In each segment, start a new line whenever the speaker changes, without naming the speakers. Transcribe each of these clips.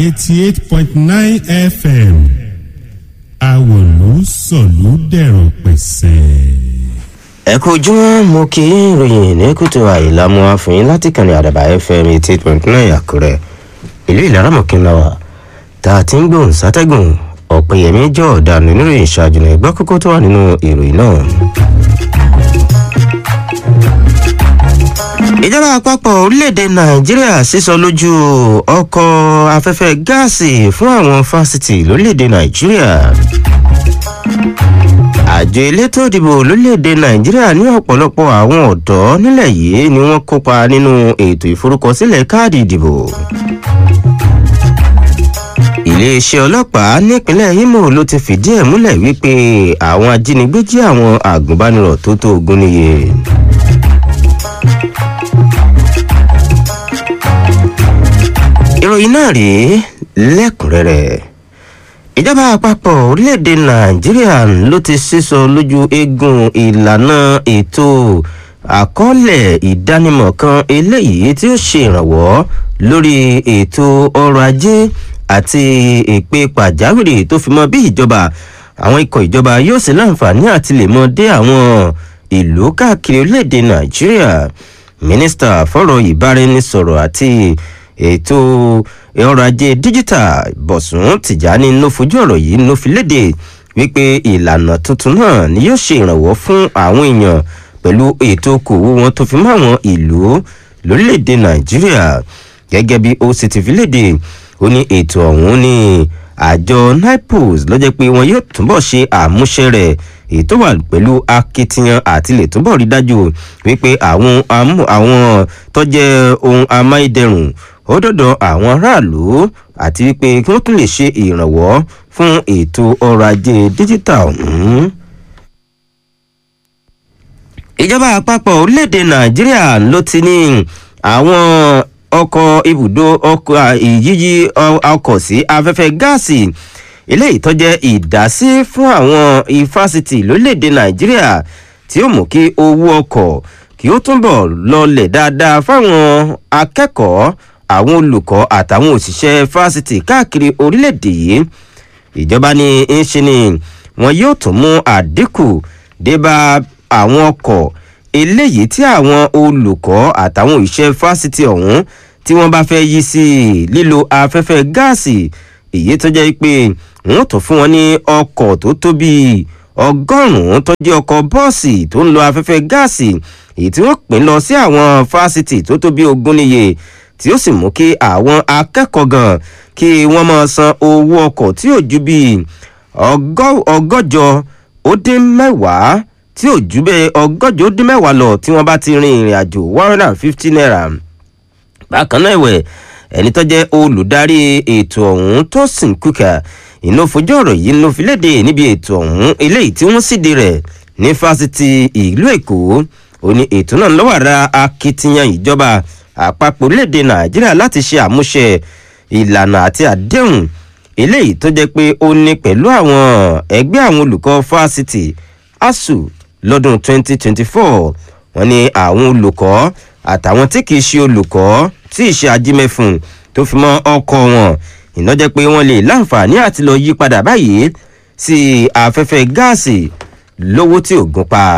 eighty eight point nine fm àwòlú sọ̀lú dẹ̀rọ̀ pẹ̀sẹ̀.
ẹ kú ojúmọ́ mo kí ìròyìn ní kùtù àìlámú àfihàn láti kànnì àdàbà fm eighty eight point nine àkúrẹ́ ìlú ìlaramọ̀kínláwà tá a ti ń gbóhùn sátẹ́gùn ọ̀pẹ̀yẹmí jọ ọ̀daràn oníròyìn ṣáájú ní ẹgbẹ́ kókó tó wà nínú ìròyìn náà. ìjọba àpapọ̀ orílẹ̀-èdè nàìjíríà sísọ lójú ọkọ̀ afẹ́fẹ́ gáàsì fún àwọn fásitì lórílẹ̀-èdè nàìjíríà àjọ elétò ìdìbò lórílẹ̀‐èdè nàìjíríà ní ọ̀pọ̀lọpọ̀ àwọn ọ̀dọ́ nílẹ̀ yìí ni wọ́n kópa nínú ètò ìforúkọsílẹ̀ káàdì ìdìbò. iléeṣẹ́ ọlọ́pàá nípínlẹ̀ imo ló ti fìdí ẹ̀ múlẹ̀ wípé àwọn ajínigbé jí àwọn àgùnbánirọ̀ tó tó ogún níye. ìròyìn náà rèé lẹ́kùnrẹ́rẹ́ ìjọba àpapọ̀ orílẹ̀-èdè nàìjíríà ló ti sísọ lójú eegun ìlànà ètò àkọọ́lẹ̀ ìdánimọ̀ kan eléyìí tí ó ṣe ìrànwọ́ lórí ètò ọrọ̀ ajé àti ìpè pàjáwìrì tó fi mọ bí ìjọba àwọn ikọ̀ ìjọba yóò sì láǹfààní àti lè mọ dé àwọn ìlú káàkiri orílẹ̀-èdè nàìjíríà mínísítà fọ́rọ̀ ìbáraẹnisọ̀rọ̀ àti ètò ọrọ̀ ajé díjítà bọ̀sùn tìjàní ló fojú ọ̀rọ̀ yìí ló fi léde wípé ìlànà tuntun náà ni yóò ṣe ìrànwọ́ fún àwọn èèyàn pẹ̀lú ètò okòwò wọn tó fi mọ́ àwọn ìlú lórílẹ̀‐èdè nàìjíríà gẹ́gẹ́ bí ó sì ti fi léde ó ní ètò ọ̀hún ní àjọ nipos lọ́jọ́ pé wọn yóò túbọ̀ ṣe àmúṣe rẹ̀ ètò wà pẹ̀lú akitiyan àti lè túbọ̀ rí dájú wípé àwọn àwọn tó jẹ́ ohun amáyédẹrùn ó dọ̀dọ̀ àwọn aráàlú àti wípé kí wọ́n tún lè ṣe ìrànwọ́ fún ètò ọrọ̀ ajé díjítà ọ̀hún. ìjọba àpapọ̀ orílẹ̀-èdè nàìjíríà ló ti ní àwọn ọkọ̀ ibùdó ọkọ̀ ìyíyí ọkọ̀ sí afẹ́fẹ́ gáàsì eléyìí tó jẹ́ ìdásí fún àwọn ifásitì lórílẹ̀-èdè nàìjíríà tí ó mú kí owó ọkọ̀ kí ó túnbọ̀ lọlẹ̀ dáadáa fáwọn akẹ́kọ̀ọ́ àwọn olùkọ́ àtàwọn òṣìṣẹ́ fásitì káàkiri orílẹ̀-èdè yìí ìjọba ní í ṣe ni wọn yóò tún mú àdínkù débà àwọn ọkọ̀ eléyìí tí àwọn olùkọ́ àtàwọn òṣìṣẹ́ fásitì ọ̀hún tí wọ́n bá fẹ́ yí sí lílo afẹ́fẹ́ gáàsì èyí tó jẹ́ pé wọ́n tún fún wọn ní ọkọ̀ tó tóbi ọgọ́rùn-ún tó jẹ́ ọkọ̀ bọ́ọ̀sì tó ń lo afẹ́fẹ́ gáàsì èyí tí wọ́n pín lọ sí àwọn fásitì tó tóbi ogún níye tí ó sì mú kí àwọn akẹ́kọ̀ọ́ gan kí wọ́n máa san owó ọkọ̀ tí ò ju bíi ọgọ́jọ ó dín mẹ́wàá tí ò ju bẹ́ẹ̀ ọgọ́jọ ó dín mẹ́wàá lọ tí wọ́n bá ti rin ìrìn àjò one hundred and fifty naira. bákan náà ẹ̀wẹ̀ ẹni tó jẹ́ olùdarí ètò ọ̀hún tó sìn kúkà iná fojú ọ̀rọ̀ yìí ló fi léde níbi ètò ọ̀hún eléyìí tí wọ́n síde rẹ̀ ní fásitì ìlú èkó ó ní ètò náà lọ́wọ́ ara akitiyan ìjọba àpapọ̀ orílẹ̀-èdè nàìjíríà láti ṣe àmúṣe ìlànà àti àdéhùn eléyìí tó jẹ́ pé ó ní pẹ̀lú àwọn ẹgbẹ́ àwọn olùkọ́ fásitì asuu lọ́dún 2024 wọ́n ní àwọn olùkọ́ àtàwọn tí kìí ṣe olùkọ́ tí ì ṣe ajímẹ́fun tó fi mọ́ ọkọ̀ wọn iná jẹ́ pé wọ́n lè láǹfààní àti lọ yí padà báyìí sí afẹ́fẹ́ gáàsì lówó tí ò gún pa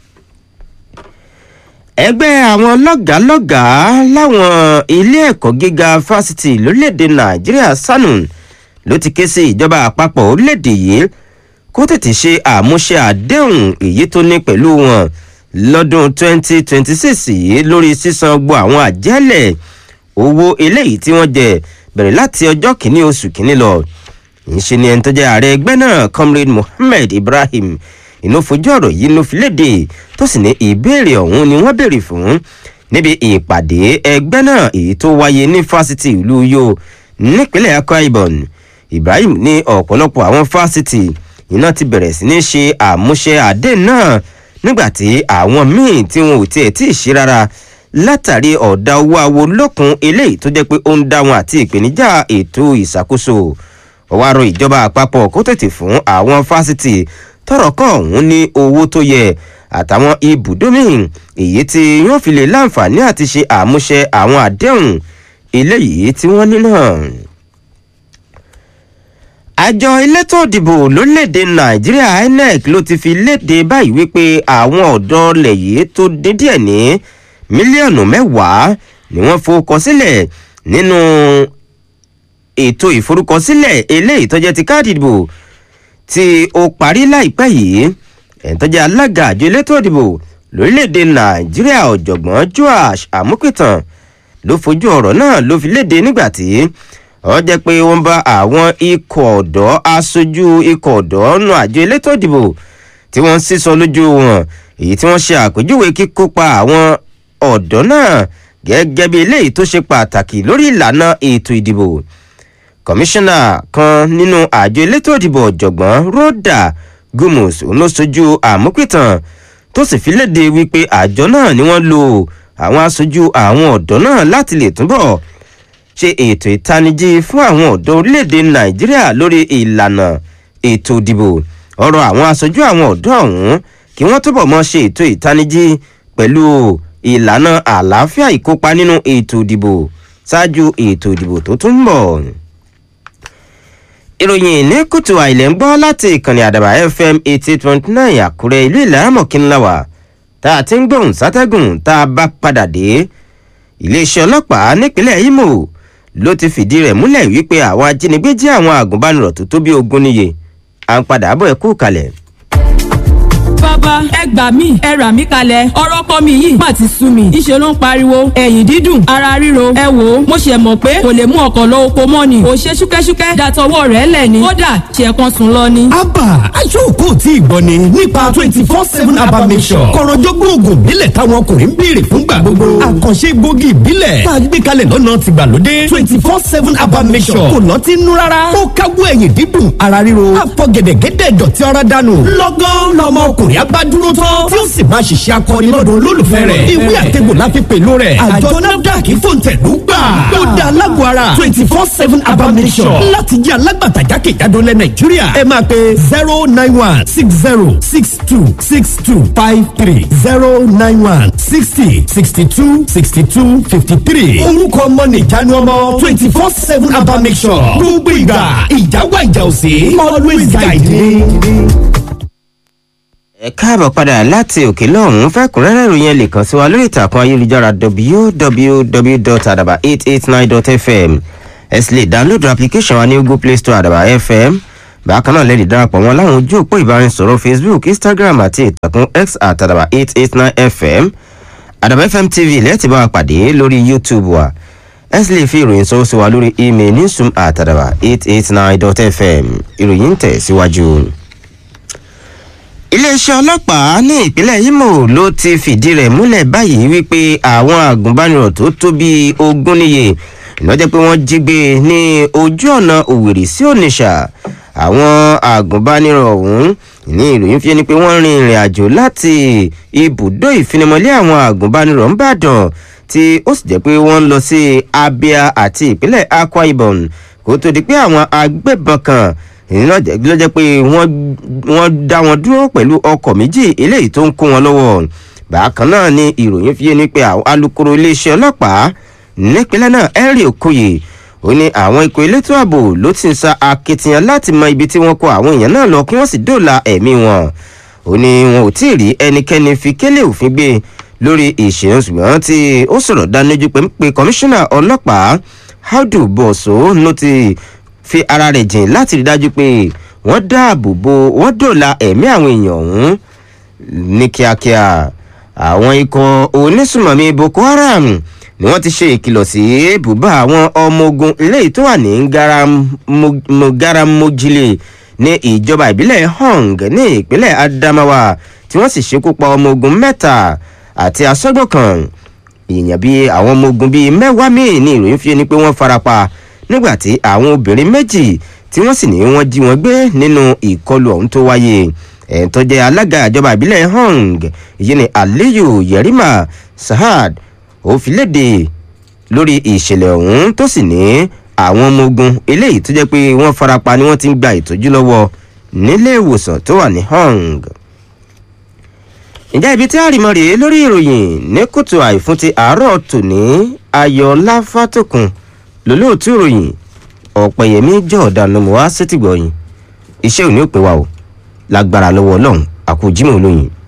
ẹgbẹ́ àwọn lọ́gàálọ́gàá láwọn ilé ẹ̀kọ́ gíga fásitì lórílẹ̀‐èdè nàìjíríà sanu ló ti ké sí ìjọba àpapọ̀ orílẹ̀‐èdè yìí kó tètè ṣe àmúṣe àdéhùn èyí tó ní pẹ̀lú wọn lọ́dún 2026 yìí lórí sísan gbọ́ àwọn àjẹ́lẹ̀ owó eléyìí tí wọ́n jẹ bẹ̀rẹ̀ láti ọjọ́ kìíní oṣù kìíní lọ ìṣe ni ẹni tó jẹ́ ààrẹ ẹgbẹ́ náà comrade mohammed ibrahim inú fojú ọ̀rọ̀ yìí ló fi léde tó sì ní ìbéèrè ọ̀hún ni wọ́n béèrè fún níbi ìpàdé ẹgbẹ́ náà èyí tó wáyé ní fásitì ìlú yo nípínlẹ̀ akwa ibom ibrahim ní ọ̀pọ̀lọpọ̀ àwọn fásitì iná ti bẹ̀rẹ̀ sí ní ṣe àmúṣe àdé náà nígbàtí àwọn míì tí wọn ò tiẹ̀ tí ì ṣe rárá látàrí ọ̀dà owó awo lókun eléyìí tó jẹ́ pé ó ń dá wọn àti ìpèníjà ètò ìṣàkóso ọwọ́ àrò ìjọba àpapọ̀ kó tètè fún àwọn fásitì tọrọ kọ ọhún ní owó tó yẹ àtàwọn ibùdó míì èyí tí yóò fi lè láǹfààní àti ṣe àmúṣe àwọn àdéhùn eléyìí tí wọ́n ní náà. àjọ elétò ìdìbò lórílẹ̀‐èdè nàìjíríà inec ló ti fi léde báyìí wípé àwọn ọ̀dọ́ ilẹ̀ yìí tó dín díẹ̀ ní mílíọ̀nù mẹ́wàá ni wọ́n forúkọ sílẹ̀ nínú ètò ìforúkọsílẹ̀ eléyìí tó jẹ́ ti káàdì ìdìbò tí ó parí láìpẹ́ yìí ẹ̀ńtọ́jà alága àjọ elétò ìdìbò lórílẹ̀‐èdè nàìjíríà ọ̀jọ̀gbọ́n joash amukitan ló fojú ọ̀rọ̀ náà ló fi léde nígbà tí ọ jẹ́ pé wọ́n bá àwọn ikọ̀ ọ̀dọ́ aṣojú ikọ̀ ọ̀dọ́ nu àjọ elétò ìdìbò tí wọ́n ń sísọ lójú wọn èyí tí wọ́n ṣe àpèjúwe kíkópa àwọn ọ̀dọ́ náà gẹ́gẹ́ bí eléyìí tó ṣe pàtàkì lórí ìlànà ètò ìdìbò kọmíṣánná kan nínú àjọ elétò ìdìbò ọ̀jọ̀gbọ́n rhoda gumus ló sojú àmúpìtàn tó sì fi léde wípé àjọ náà ni wọ́n lo àwọn aṣojú àwọn ọ̀dọ́ náà láti lè túbọ̀ ṣe ètò ìtanijí fún àwọn ọ̀dọ́ orílẹ̀-èdè nàìjíríà lórí ìlànà ètò ìdìbò ọ̀rọ̀ àwọn aṣojú àwọn ọ̀dọ́ ọ̀hún kí wọ́n túbọ̀ mọ́ ṣe ètò ìtanijí pẹ̀lú ìlànà àlàáfíà ìkópa nínú ètò ìdìbò ṣáájú ètò ìdìbò tó tún ń bọ̀ ìròyìn ní kùtù àìlẹ̀ ń gbọ́ láti ìkànnì àdàbà fm eighty point nine àkúrẹ́ ìlú ìlàmọ̀kínláwà tá a ti ń gbóhùn sátẹ́gùn tá a bá padà dé iléeṣẹ́ ọlọ́pàá nípínlẹ̀ imo ló ti fìdí rẹ̀ múlẹ̀ wípé àwọn ajínigbé jí àwọn àgùnbánirọ̀ tó tó bí ogún níye à ń padà bọ̀ ẹ̀ kú kalẹ̀
bàbá ẹ gbà mí ẹ rà mí kalẹ̀ ọ̀rọ̀ kọ́ mi yìí má ti sú mi ìṣe ló ń pariwo ẹ̀yìn dídùn ara ríro ẹ wò ó mo ṣe mọ̀ pé kò lè mú ọkọ̀ lọ oko mọ́ ni ò ṣe ṣúkẹ́ṣúkẹ́ dàtọwọ́ rẹ̀ lẹ̀ ni kódà ṣe kan sùn lọ ni.
abba aṣọ́kò tí ìgbọ́ ni nípa twenty four seven abba mission kọ̀rọ̀jọ́gbọ́n oògùn ìbílẹ̀ táwọn ọkùnrin ń béèrè fúngbà gbogbo àkànṣe gbòógì ìbílẹ̀ tá a gbé kalẹ̀ lọ́nà tìgbàlódé twenty four seven abba mission kò lọ́ ti nú rárá ó káwọ́ ẹ̀yìn dídùn ara ríro àfọ̀gẹ̀dẹ̀gẹ̀dẹ̀ dọ̀tí ọ̀rá dànù lọ́gán lọ́mọ ọkùnrin abá dúró tán tí ó sì máa ṣiṣẹ́ akọni lọ́dọ̀ olólùfẹ́ rẹ̀ ìwé àtẹ̀gbò la fi pèlú rẹ̀ àjọ nafdac fòǹtẹ̀lú gbà ó dá alágọ̀ ara twenty four seven abamisọ̀ láti jẹ́ alágbàtà jákèjádò lẹ̀ nàìjíríà ẹ máa pe zero nine one six zero six two six two five three zero nine one sixty sixty two sixty two fifty three orúkọ ọmọ nìjánu ọmọ twenty four seven abamisọ̀ gbogbo ìgbà ìjáwá ìjà òsè always guide me
ẹ káàbọ̀ padà láti òkè lọ́hún fẹ́kùnrẹ́rẹ́ ìròyìn ẹ lè kàn sí wa lórí ìtàkùn ayélujára www.adaba889.fm ẹ sì lè dáńlódù application wa ní google play store adaba fm bákan náà lẹ́ẹ̀dì darapọ̀ wọn láwọn ojú òpó ìbáraẹnisọ̀rọ̀ facebook instagram àti ìtàkùn x àtàdàbà 889 fm àdàbà fm tv lẹ́ẹ̀tì bá wa pàdé lórí youtube wa ẹ sì lè fi ìròyìn sọ́wọ́ sí wa lórí email newsroom àtàdàbà 889.fm ìròyìn ń tẹ̀ síwájú. Si iléeṣẹ́ ọlọ́pàá ní ìpínlẹ̀ imo ló ti fìdí rẹ̀ múlẹ̀ báyìí wípé àwọn àgùnbánirọ̀ tó tó bíi ogún níye lọ́jọ́ pé wọ́n jí gbé ní ojú ọ̀nà òwèrè sí ònìṣà àwọn àgùnbánirọ̀ ọ̀hún ní ìròyìn fi ni pé wọ́n rin ìrìn àjò láti ibùdó ìfinimọ̀lé àwọn àgùnbánirọ̀ ńbàdàn tí ó sì jẹ́ pé wọ́n ń lọ sí abia àti ìpínlẹ̀ akwa ibom kó tó di pé àwọn agbébọn kan èyí náà ló jẹ́ pé wọ́n dá wọn dúró pẹ̀lú ọkọ̀ méjì eléyìí tó ń kó wọn lọ́wọ́ bákan náà ni ìròyìn fi yé ni pé alūkkóró iléeṣẹ́ ọlọ́pàá nípínlẹ̀ náà henry okoye ó ní àwọn ikọ̀ elétò ààbò ló ti ń sa akitiyan láti mọ ibi tí wọ́n kó àwọn èèyàn náà lọ kí wọ́n sì dóòlà ẹ̀mí wọn ó ní wọn ò tí ì rí ẹnikẹ́ni fi kélé òfin gbé lórí ìṣẹ̀yìn ṣùgbọ́n tí ó sọ̀rọ̀ dánilójú pé ń pe kọmíṣánná ọlọ́pàá audu bọ̀sọ̀ ló ti fi ara rẹ̀ jìn láti rí dájú pé wọ́n dáàbò bo wọ́n dòla ẹ̀mí àwọn èèyàn ọ̀hún ní kíákíá àwọn ikọ̀ onísùmọ̀mí boko haram ni wọ́n ti ṣe ìkìlọ̀ sí bùbá àwọn ọmọ ogun eléyìí tó wà ní garamojile ní ìjọba ìbílẹ̀ hong ní ìpínlẹ̀ adamawa tí wọ́n sì ṣekú pa ọmọ ogun mẹ́ta àti asọ́gbọ̀n kan èèyàn bíi àwọn ọmọ ogun bíi mẹ́wàá míì ní ìròyìn fi ni pé wọ́n farapa nígbàtí àwọn obìnrin méjì tí wọ́n sì ní wọ́n jí wọn gbé nínú ìkọlù ọ̀hún tó wáyé ẹ̀ tó jẹ́ alága ìjọba ìbílẹ̀ hong yìí ni aliyu yerima sahad ó fi léde lórí ìṣẹ̀lẹ̀ ọ̀hún tó sì ní àwọn ọmọ ogun eléyìí tó jẹ́ pé wọ́n farapa ni wọ́n ti ń gba ìtọ́jú lọ́wọ́ nílé ìwòsàn tó wà ní hong ǹjẹ́ ibi tí àrìmọ́ rèé lórí ìròyìn ní kùtù àìfún ti àárọ̀ tòní ayọ̀ láfàtòkùn lólóòtú ìròyìn ọ̀pẹ̀yẹmí jọ̀ọ̀dà ló mú wá sétìgbọ̀yìn iṣẹ́ òní ò pé wa o lágbára lọ́wọ́ ọlọ́run àkójímọ̀ olóyin